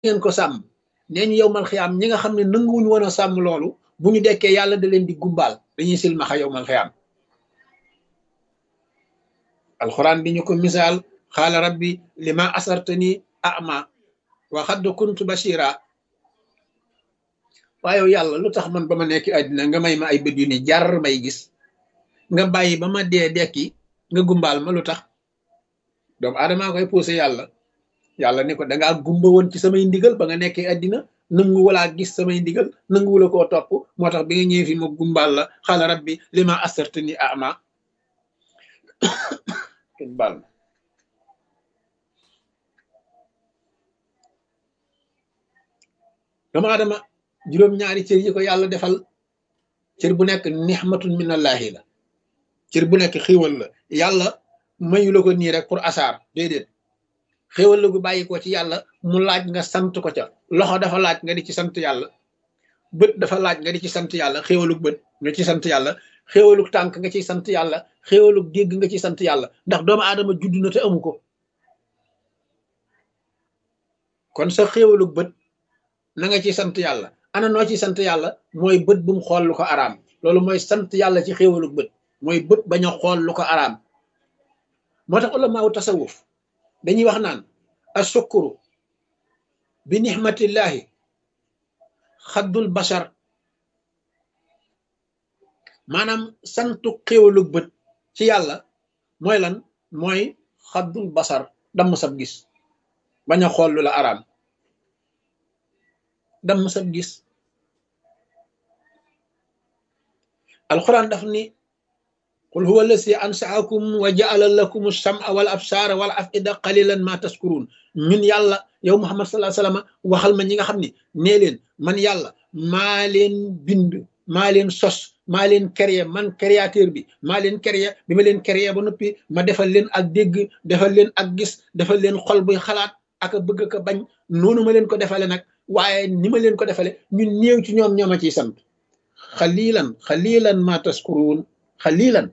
ngeen ko sàmm nee ñu yow mal xiyaam ñi nga xam ne nanguwuñu woon a sàmm loolu bu ñu dekkee yàlla da leen di gumbaal dañuy silmaxa yow mal xiyaam alxuraan di ñu ko misaal xaala rabbi lima asartani ama wa xadd kuntu bashira waaye yàlla lu tax man ba ma nekk àddina nga may ma ay bët yu ni jar may gis nga bàyyi ba ma dee dekki nga gumbaal ma lu tax doomu aadamaa koy poussé yàlla yàlla ni ko dangaa gumba woon ci samay ndigal ba nga nekkee àddina nangu walaa gis samay ndigal nangu wala koo topp moo tax bi nga ñëwee fi ma gumbaal la xaala rabbi lima asartani ama kenn baal ma doomu aadama juróom-ñaari cër yi ko yàlla defal cër bu nekk nixmatun minallahi la cër bu nekk xéwal la yàlla mayu la ko nii rek pour asaar déedéet xéwal la gu bàyyi ko ci yàlla mu laaj nga sant ko ca loxo dafa laaj nga di ci sant yàlla bët dafa laaj nga di ci sant yàlla xéwalug bët nga ci sant yàlla xéwalug tànk nga ciy sant yàlla xéwalug dégg nga ci sant yàlla ndax doomu aadama judd na te amu ko kon sa xéwalug bët na nga ci sant yàlla ana noo ci sant yàlla mooy bët bu mu xool lu ko araam loolu mooy sant yàlla ci xéwalug bët mooy bët bañ a xool lu ko araam moo tax ulamaawu tasawuf dañuy wax naan asukuru bi nixmatillahi xaddul bashar maanaam santu xéwalug bët ci yàlla mooy lan mooy xaddul basar damm sab gis bañ a xool lu la araam damm sab gis alquran daf ni qul huwa allasi ansaakum wa jaala lakum alsama wal absaara wal afida qalilan ma taskurun ñun yàlla yow muhammad salaa sallam waxal ma ñi nga xam ne nee leen man yàlla maa leen bind maa leen sos maa leen créé man créateur bi maa leen créé bi ma leen créé ba noppi ma defal leen ak dégg defal leen ak gis defal leen xol buy xalaat ak a bëgg ka bañ noonu ma leen ko defale nag waaye ni ma leen ko defale ñun néew ci ñoom ñooma ciy sant xalilan xalilan ma taskuruun xalilan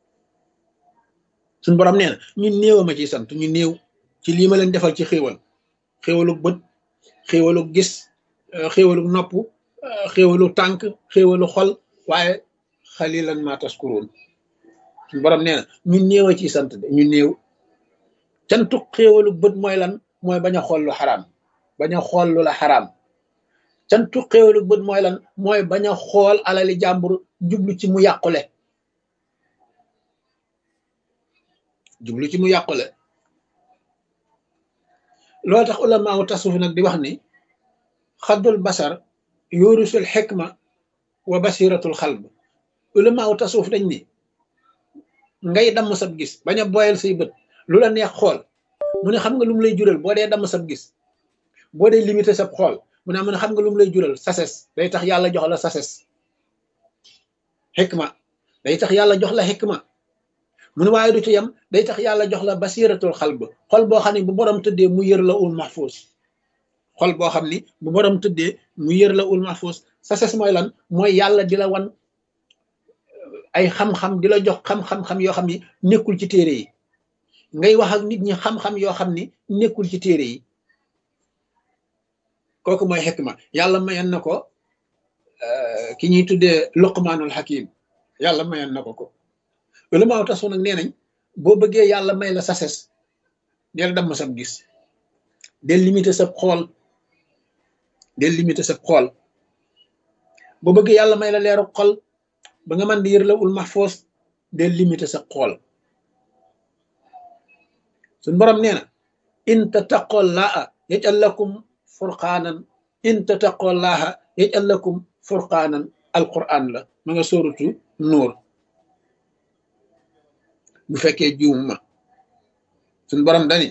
suñ borom nee na ñun néew ma ciy sant ñu néew ci lii ma leen defal ci xéewal xéewalug bët xéewalug gis xéewalug nopp xéewalug tànk xéewalu xol waaye xalilan ma taskuruun suñ borom nee na ñun néew a ciy sant de ñu néew cantuk xéewalug bët mooy lan mooy bañ a xool lu xaraam bañ a xool lu la xaraam cantu xéewalu bët mooy lan mooy bañ a xool alali jàmbur jublu ci mu yàqule jublu ci mu yàqule loolu tax ulamaawu tasuf nag di wax ni xaddul basar yurusul xikma wa basiratul xalb ulamaawu tasuf dañ ni ngay damm sab gis bañ a boyal say bët lu la neex xool mu ne xam nga lu mu lay jural boo dee damm sab gis boo dee limité sab xool mu ne mu ne xam nga lu mu lay jural sases day tax yàlla jox la sases xikma day tax yàlla jox la xikma mu ne waaye du ci yem day tax yàlla jox la basiratul xalb xol boo xam ne bu borom tëddee mu yër la ul mahfuus xol boo xam ni bu borom tëddee mu yër la ul mahfuus sases mooy lan mooy yàlla di la wan ay xam-xam di la jox xam-xam-xam yoo xam ni nekkul ci téere yi ngay wax ak nit ñi xam-xam yoo xam ni nekkul ci téere yi kooku mooy xikma yàlla mayoon na ko ki ñuy tuddee luqmaanul hakim yàlla mayoon na ko ko ulamaaw tasu nag nee nañ boo bëggee yàlla may la sases del damm sab gis del limité sab xool del limité sab xool boo bëggee yàlla may la leeru xol ba nga mën di yër la ul mahfoos del limité sab xool suñ borom nee na in tattaqoo laa yaj'al lakum furqaanan in tattaqoo laaha yaj'al lakum furqaanan alquran la ma nga sóoratu nuur bu fekkee juum ma suñ borom dani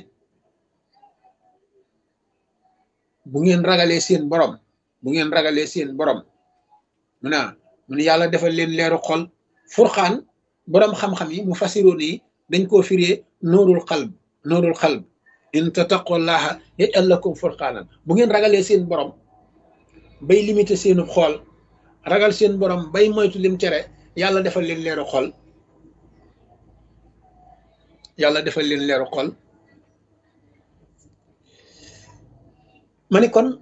bu ngeen ragalee seen borom bu ngeen ragalee seen borom mu ne mu ne yàlla defal leen leeru xol furqaan borom xam-xam yi mu fasiroon yi dañ koo firee nuurul qalb nuurul qalb in tattaqullaha yaj'al lakum furqaanan bu ngeen ragalee seen borom bay limité seenu xool ragal seen borom bay moytu lim tere yàlla defal leen leeru xol yàlla defal leen leeru xol ma ni kon